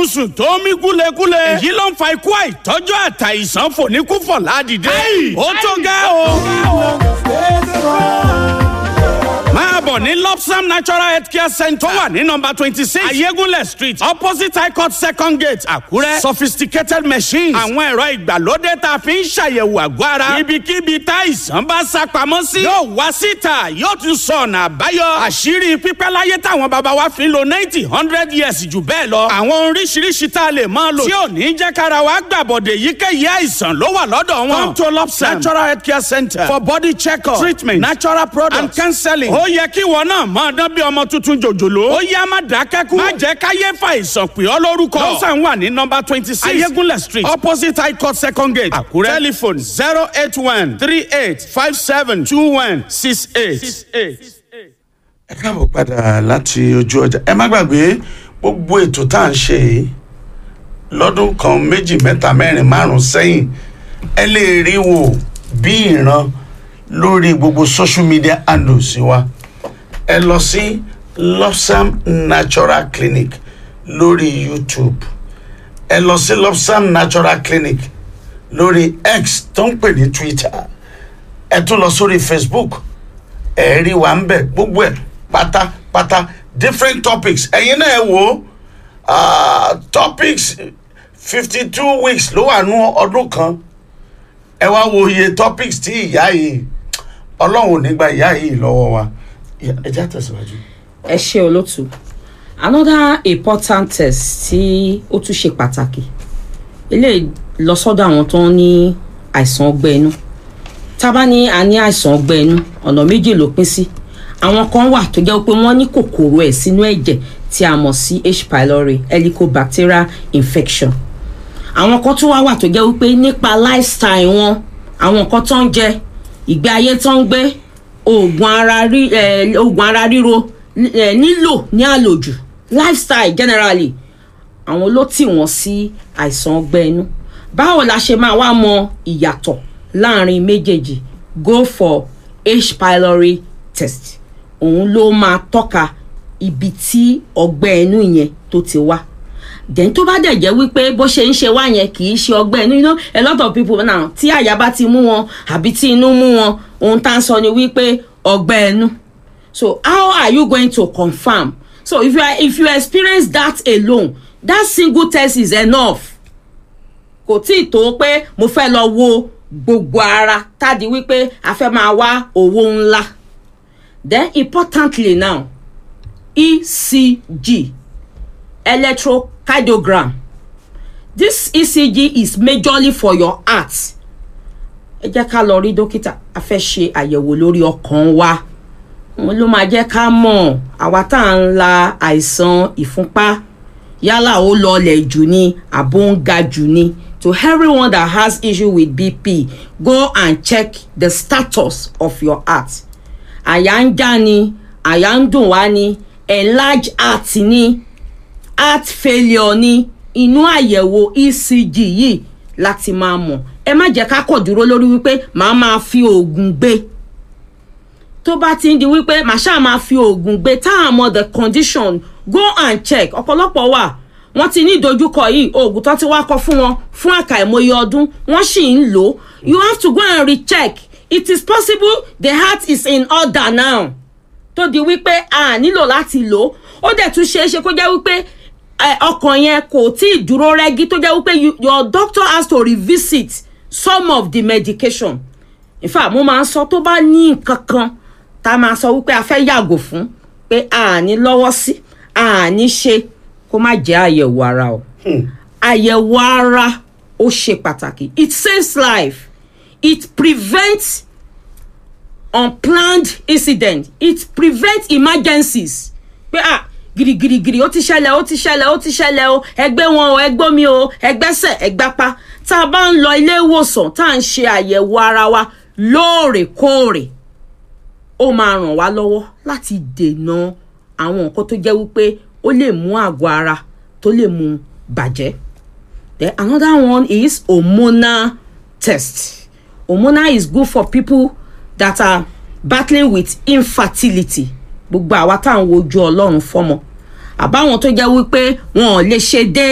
rọrùn sùn tó mí gúlegúle. èyí ló ń fa ikú àìtọ́jú àtàìsàn fòníkúfọ̀ ládìde. ó tó ga o. máa bọ̀ ní lopsam natural health care center tó wà ní nọmba twenty six ayégúnlẹ̀ street opposite high court second gate àkúrẹ́ sophisticated machines àwọn ẹ̀rọ ìgbàlódé tá a fi ń ṣàyẹ̀wò àgọ́ ara ibikíbi tá àìsàn bá sá pamọ́ sí yóò wá síta yóò tún sọ ọ̀nà àbáyọ àṣírí pípẹ́ láyé táwọn bàbá wa fi ń lo ninety hundred years jù bẹ́ẹ̀ lọ àwọn oríṣiríṣi tá a lè máa lò tí ò ní jẹ́ kára wa gbàbọ̀dẹ̀ yíkéyìí àìsàn ló wà lọ́dọ̀ wọn come to lopsam natural health care center for body check-up treatment natural products and counseling ó yẹ kí wọn náà máa dán bí ọmọ tuntun jòjòló. ó yá má dákẹ́kù. má jẹ́ káyé fa ìsàn pè ọ́ lórúkọ. lọ́sàn wà ní nọmba twenty six ayégúnlẹ̀ street opposite high court second gate àkúrẹ́ telephone zero eight one three eight five seven two one six eight. ẹ káàbọ̀ padà láti ojú ọjà ẹ má gbàgbé gbogbo ètò tá à ń ṣe yìí lọ́dún kan méjì mẹ́ta mẹ́rin márùn-ún sẹ́yìn ẹ lè rí wò bí ìran lórí gbogbo social media handles wa ẹ lọ sí lopsam natural clinic lórí youtube ẹ lọ sí lopsam natural clinic lórí x tó ń pè ní twitter ẹ tún lọ sórí facebook ẹ rí wa ń bẹ gbogbo ẹ pátápátá different topics ẹ̀yin náà ẹ wò ó topics fifty two weeks ló wà nú ọdún kan ẹ wá wo iye topics tí ìyá yìí ọlọ́run ò ní gba ìyá yìí lọ́wọ́ wa ẹ já tẹ̀síwájú. ẹ ṣe olótú another important test tí ó tún ṣe pàtàkì eléyìí lọ sọ́dọ̀ àwọn tó ń ní àìsàn ọgbẹ́ inú tá a bá ní a ní àìsàn ọgbẹ́ inú ọ̀nà méjì ló pín sí àwọn kan wà tó jẹ́ pé wọ́n ní kòkòrò ẹ̀ sínú ẹ̀jẹ̀ tí a mọ̀ sí h pylori helicobacterial infection àwọn kan tún wá wà tó jẹ́ wípé nípa lifestyle wọn àwọn nǹkan tó ń jẹ ìgbé ayé tó ń gbé oògùn ara rí ẹ oògùn ara ríro ẹ nílò ní àlòjù lifestyle generally àwọn ló tì wọ́n sí àìsàn ọgbẹ́ inú báwo la ṣe máa wá mọ ìyàtọ̀ láàrin méjèèjì go for h pylori test òun ló máa tọ́ka ibi tí ọgbẹ́ inú yẹn tó ti wá then tó bá dẹ̀ jẹ́ wípé bó ṣe ń ṣe wá yẹn kì í ṣe ọgbẹ́ inú you know a lot of people now tí àyà bá ti mú wọn àbí tí inú mú wọn ohun tá à ń sọ ni wípé ọgbẹ́ inú so how are you going to confirm so if you are if you experience that alone that single test is enough kò tí ì tó pé mo fẹ́ lọ wo gbogbo ara tàbí wípé a fẹ́ máa wá owó ńlá then importantly now ecg electrocardiogram this ecg is majorly for your heart ẹ jẹ́ ká lọ rí dókítà a fẹ́ ṣe àyẹ̀wò lórí ọkàn wa wọn ló máa jẹ́ ká mọ̀ àwa tá à ń la àìsàn ìfúnpá yálà ó lọlẹ̀ jù ni àbó ń ga jù ni to everyone that has issue with bp go and check the status of your heart àyà ń já ni àyà ń dùn wá ni enlarged heart ni heart failure ni inú àyẹ̀wò ecg yìí láti máa mọ̀ ẹ má jẹ́ ká kọ̀ dúró lórí wípé màá máa fi oògùn gbé tó bá ti ń di wípé màá ṣáà máa fi oògùn gbé tá à mọ the condition go and check ọ̀pọ̀lọpọ̀ wà wọ́n ti ní ìdojúkọ yìí oògùn tó ti wá kọ fún wọn fún àkàìmọye ọdún wọ́n sì ń lò ó you have to go and recheck it is possible the heart is in order now tó di wípé a nílò láti lò ó ó dẹ̀ tún ṣeé ṣe kó jẹ́ wípé ọkàn yẹn kò tí ì dúró rẹ́gí tó jẹ́ wípé your doctor has to revisit some of the medication in fact mo máa ń sọ tó bá ní nǹkan kan tá a máa sọ wípé a fẹ́ yàgò fún pé a ní lọ́wọ́ sí a ní ṣe kó má jẹ́ àyẹ̀wò ara o àyẹ̀wò ara ó ṣe pàtàkì it saves life it prevents unplanned incident it prevents emergencies pé ah girigirigiri ó ti ṣẹlẹ̀ ó ti ṣẹlẹ̀ ó ti ṣẹlẹ̀ o ẹgbẹ́ wọn o ẹgbẹ́ mi o ẹgbẹ́sẹ̀ ẹgbápá tá a bá ń lọ ilé ìwòsàn tá à ń ṣe àyẹ̀wò ara wa lóòrèkóòrè ó máa ràn wá lọ́wọ́ láti dènà àwọn nǹkan tó jẹ́ wípé ó lè mú àgọ́ ara tó lè mú bàjẹ́ then another one is hormonal test hormonal is good for people that are battling with infertility gbogbo àwa tá à ń wojú ọlọ́run fọ́mọ àbáwọn tó jẹ́ wípé wọn ò lè ṣe dé